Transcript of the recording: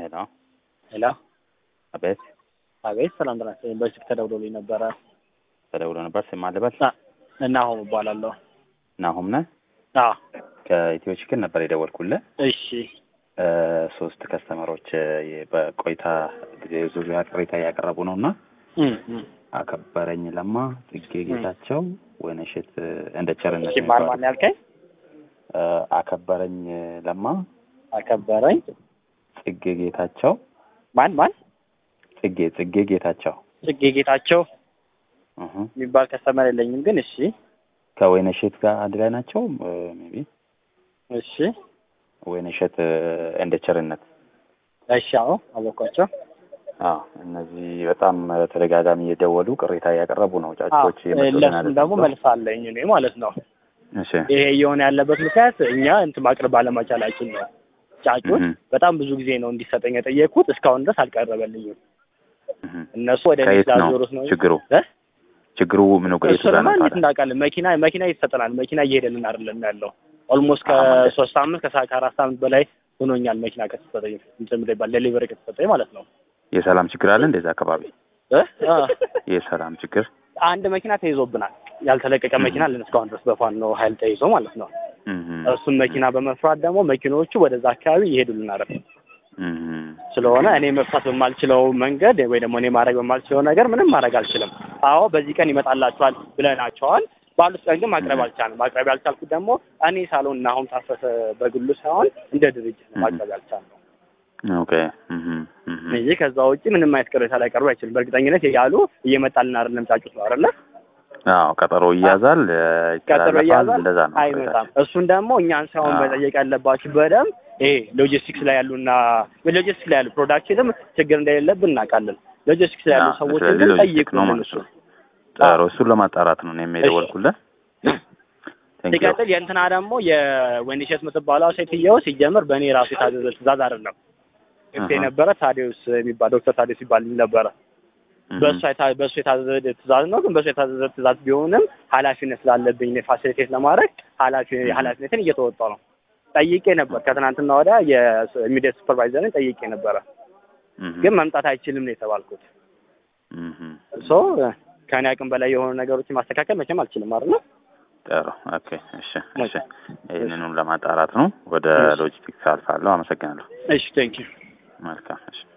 ሄሎ ሄሎ አቤት አቤት ሰላም ጤና ይስጥልኝ። በስልክ ተደውሎልኝ ነበረ ተደውሎ ነበር። ስም አልበል እና አሁን እባላለሁ። ናሆም ነህ? አዎ ከኢትዮ ችክን ነበር የደወልኩልህ። እሺ እ ሶስት ከስተመሮች የ- በቆይታ ጊዜ ዙሪያ ቅሬታ እያቀረቡ ነው እና እም፣ እም። አከበረኝ ለማ፣ ጽጌ ጌታቸው፣ ወይነሸት እንደ ቸርነት እሺ ማን ማን የሚባሉ ያልከኝ? እ አከበረኝ ለማ፣ አከበረኝ ጽጌ ጌታቸው፣ ማን ማን? ጽጌ ጽጌ ጌታቸው ጽጌ ጌታቸው እህ የሚባል ከስተመር የለኝም፣ ግን እሺ ከወይነሸት ጋር አንድ ላይ ናቸው። ሜቢ እሺ ወይነሸት እንደ ቸርነት እሺ አዎ አወኳቸው። አዎ እነዚህ በጣም ተደጋጋሚ እየደወሉ ቅሬታ እያቀረቡ ነው። አዎ ጫጮች እየመጡልን ለሱም አይደለም ደግሞ ብለው። መልስ አለኝ እኔ ማለት ነው። እሺ ይሄ እየሆነ ያለበት ምክንያት እኛ እንትን ማቅረብ ባለመቻላችን ነው። ጫጩት እህ በጣም ብዙ ጊዜ ነው እንዲሰጠኝ የጠየቅኩት፣ እስካሁን ድረስ አልቀረበልኝም። እህ እነሱ ወደ እኔ ከየት ነው ስላዞሩት ነው ችግሩ? እ? ችግሩ ምኑ ጋር የቱ ጋር እሱንማ ነው እንዴት ታዲያ? እንዳውቃለን? መኪና መኪና ይሰጠናል። መኪና እየሄደልን አይደለም ያለው። ኦልሞስት አዎ፣ ማለት ከሶስት ሳምንት ከሳ ከአራት ሳምንት በላይ ሆኖኛል መኪና ከተሰጠኝ እንትን ይባል ዴሊቨሪ ከተሰጠኝ ማለት ነው። የሰላም ችግር አለ እንደዛ አካባቢ እ? አ፣ የሰላም ችግር አንድ መኪና ተይዞብናል። ያልተለቀቀ እህ መኪና አለን እስካሁን ድረስ በፋኖ ኃይል ተይዞ ማለት ነው። እህ እሱን መኪና በመፍራት ደግሞ መኪኖቹ ወደዛ አካባቢ ይሄዱልን አይደለም። እህ ስለሆነ እኔ መፍታት በማልችለው መንገድ ወይ ደግሞ እኔ ማድረግ በማልችለው ነገር ምንም ማድረግ አልችልም። አዎ በዚህ ቀን ይመጣላችኋል ብለናቸዋል። ባሉት ቀን ግን ማቅረብ አልቻልም። ማቅረብ ያልቻልኩት ደግሞ እኔ ሳልሆን እና አሁን ታፈሰ በግሉ ሳይሆን እንደ ድርጅት ነው ማቅረብ ያልቻልነው ኦኬ እህ እህ እንጂ ከዛ ውጭ ምንም አይነት ቅሬታ ላይ ቀርቡ አይችልም። በእርግጠኝነት ያሉ እየመጣልን አይደለም ጫጩት ነው አይደለ? አዎ ቀጠሮ ይያዛል፣ ቀጠሮ ይተላለፋል። እያዛል እንደዛ ነው አይመጣም። እሱን ደግሞ እኛን ሳይሆን አዎ። መጠየቅ ያለባችሁ በደንብ ይሄ ሎጂስቲክስ ላይ ያሉና ሎጂስቲክስ ላይ ያሉ ፕሮዳክሽንም ችግር እንደሌለብን እናውቃለን። ሎጂስቲክስ ላይ ያሉ አዎ፣ ሰዎችን ስለዚህ ግን ሎጂስቲክ ነው ጠይቁልን ማለት እሱ ነው። ጥሩ እሱን ለማጣራት ነው እኔም የደወልኩልህ። ቴንክ ዩ ሲቀጥል የእንትና ደግሞ የወይንሸት የምትባለው ሴትየው ሲጀምር በእኔ ራሱ የታዘዘ ትእዛዝ አይደለም ስ አሃ። የነበረ ታዲዮስ የሚባል ዶክተር ታዲዮስ ይባል ነበረ። በእሱ የታ- በእሱ የታዘዘ ትእዛዝ ነው። ግን በእሱ የታዘዘ ትእዛዝ ቢሆንም ኃላፊነት ስላለብኝ እኔ ፋሲሊቴት ለማድረግ ኃላፊ ኃላፊነትን እየተወጣሁ ነው። ጠይቄ ነበር ከትናንትና ወዲያ የሚዲያ ሱፐርቫይዘርን ጠይቄ ነበረ። እህ ግን መምጣት አይችልም ነው የተባልኩት። እህ ሶ ከእኔ አቅም በላይ የሆኑ ነገሮችን ማስተካከል መቼም አልችልም አይደል? ጥሩ ኦኬ እሺ እሺ ይህንኑም ለማጣራት ነው ወደ እሺ። ሎጂስቲክስ አልፋለሁ አመሰግናለሁ እሺ ቴንኪው መልካም እሺ